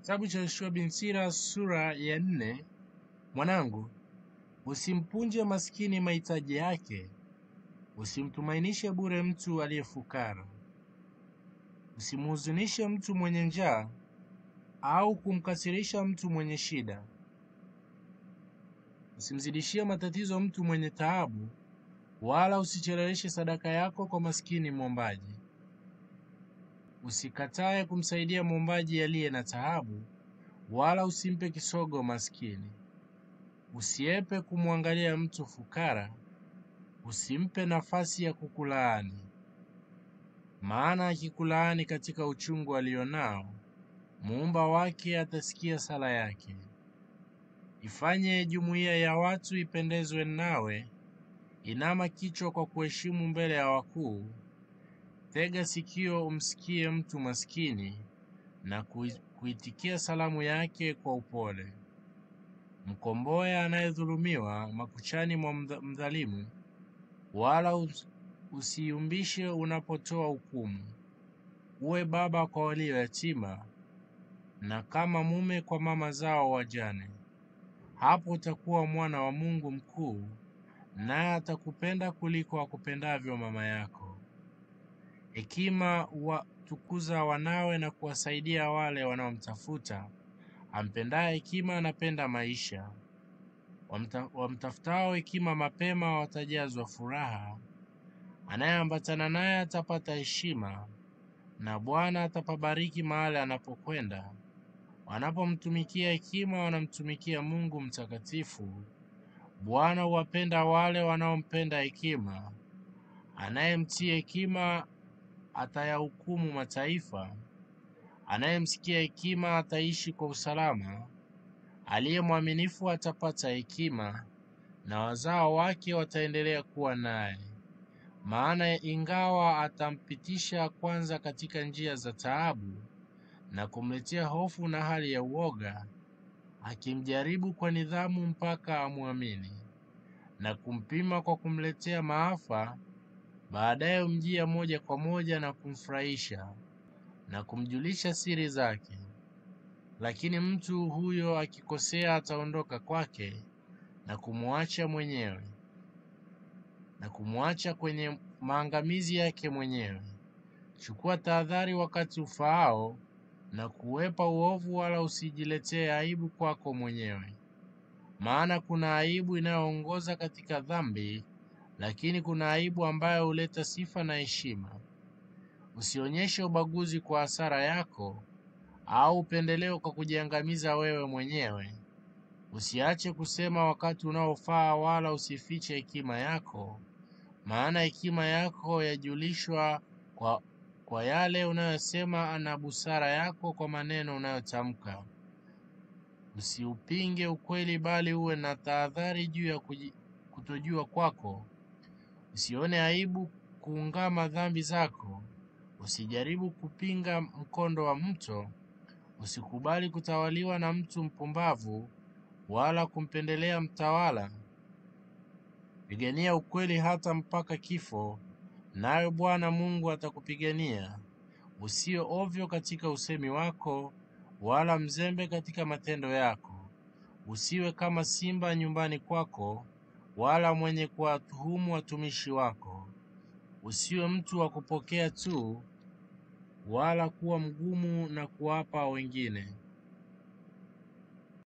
Kitabu cha Yoshua bin Sira sura ya nne. Mwanangu, usimpunje maskini mahitaji yake, usimtumainishe bure mtu aliyefukara, usimhuzunishe mtu mwenye njaa au kumkasirisha mtu mwenye shida. Usimzidishie matatizo mtu mwenye taabu, wala usicheleweshe sadaka yako kwa maskini mwombaji. Usikatae kumsaidia mwombaji aliye na taabu, wala usimpe kisogo maskini. Usiepe kumwangalia mtu fukara, usimpe nafasi ya kukulaani. Maana akikulaani katika uchungu alionao, muumba wake atasikia sala yake. Ifanye jumuiya ya watu ipendezwe nawe, inama kichwa kwa kuheshimu mbele ya wakuu, tega sikio umsikie mtu maskini, na kui- kuitikia salamu yake kwa upole. Mkomboe anayedhulumiwa makuchani mwa mdha- mdhalimu, wala us- usiumbishe unapotoa hukumu. Uwe baba kwa walio yatima, na kama mume kwa mama zao wajane. Hapo utakuwa mwana wa Mungu mkuu, naye atakupenda kuliko akupendavyo mama yako. Hekima watukuza wanawe na kuwasaidia wale wanaomtafuta. Ampendaye hekima anapenda maisha. Wamta, wamtafutao hekima mapema watajazwa furaha. Anayeambatana naye atapata heshima, na Bwana atapabariki mahali anapokwenda. Wanapomtumikia hekima, wanamtumikia Mungu mtakatifu. Bwana huwapenda wale wanaompenda hekima. Anayemtii hekima atayahukumu mataifa. Anayemsikia hekima ataishi kwa usalama. Aliye mwaminifu atapata hekima, na wazao wake wataendelea kuwa naye. Maana ingawa atampitisha kwanza katika njia za taabu, na kumletea hofu na hali ya uoga, akimjaribu kwa nidhamu mpaka amwamini, na kumpima kwa kumletea maafa, baadaye humjia moja kwa moja na kumfurahisha na kumjulisha siri zake. Lakini mtu huyo akikosea, ataondoka kwake na kumwacha mwenyewe na kumwacha kwenye maangamizi yake mwenyewe. Chukua tahadhari wakati ufaao na kuwepa uovu, wala usijiletee aibu kwako mwenyewe. Maana kuna aibu inayoongoza katika dhambi, lakini kuna aibu ambayo huleta sifa na heshima. Usionyeshe ubaguzi kwa hasara yako, au upendeleo kwa kujiangamiza wewe mwenyewe. Usiache kusema wakati unaofaa, wala usifiche hekima yako, maana hekima yako yajulishwa kwa, kwa yale unayosema, na busara yako kwa maneno unayotamka. Usiupinge ukweli, bali uwe na tahadhari juu ya kuji- kutojua kwako. Usione aibu kuungama dhambi zako. Usijaribu kupinga mkondo wa mto. Usikubali kutawaliwa na mtu mpumbavu, wala kumpendelea mtawala. Pigania ukweli hata mpaka kifo, naye Bwana Mungu atakupigania. Usiwe ovyo katika usemi wako, wala mzembe katika matendo yako. Usiwe kama simba nyumbani kwako, wala mwenye kuwatuhumu watumishi wako. Usiwe mtu wa kupokea tu, wala kuwa mgumu na kuwapa wengine.